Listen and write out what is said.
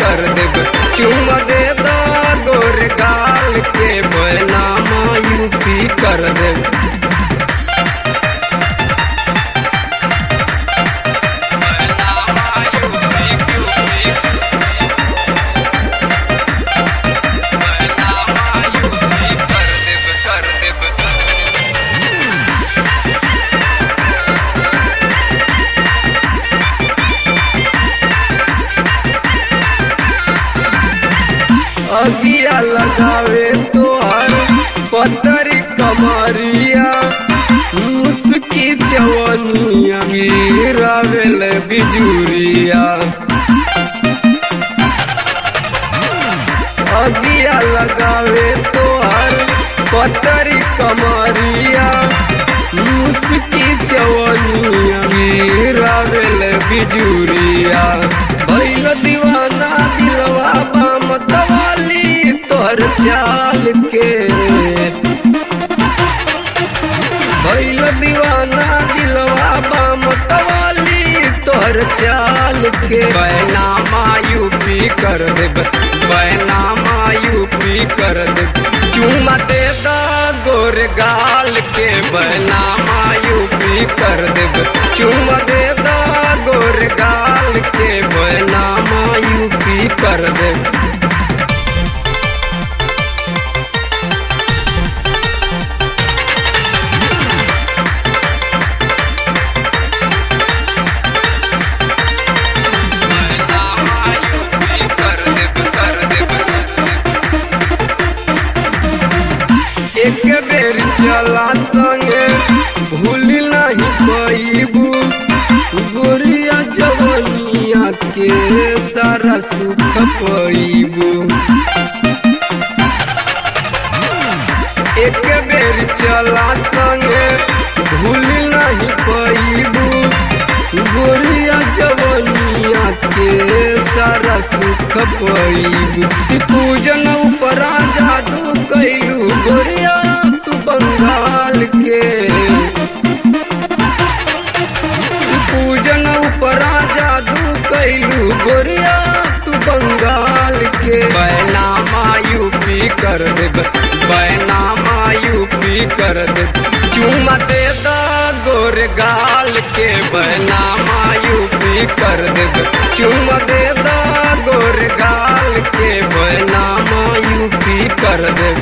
कर देब चुम दे दा गोर गाल के बैनामा यूपी कर देब अगिया लगावे तोहर पतरी कमरिया मुस्की चवनिया गिरावेल बिजुरिया अगिया लगावे तोहर पतरी कमरिया मुस्की चवनिया गिरावेल बिजुरिया भैल दीवाना दिलवा बाम तवाली तोहर चाल के भैल दीवाना दिलवा बाम तवाली तोहर चाल के बैनामा यूपी कर देब बैनामा यूपी कर देब चुमा दे दा गोर गाल के बैनामा यूपी कर देब चुमा दे दा गोर गाल के बैनामा यूपी कर देब एक बेर चला संगे भूल नहीं पैबू गोरिया जवनिया के सारा सुख पैबू एक बेर चला संगे भूल नहीं पैबू गोरिया जवनिया के सारा सुख पैबू सिपूजन उपरा जादू कैलू गोरिया तू बंगाल के पूजन उपरा जादू कैलू गोरिया तू बंगाल के बैनामा यूपी कर देब बैनामा यूपी कर देब चुमा दे दा गोर गाल के बैनामा यूपी कर देब चुमा दे दा गोर गाल के बैनामा यूपी कर देब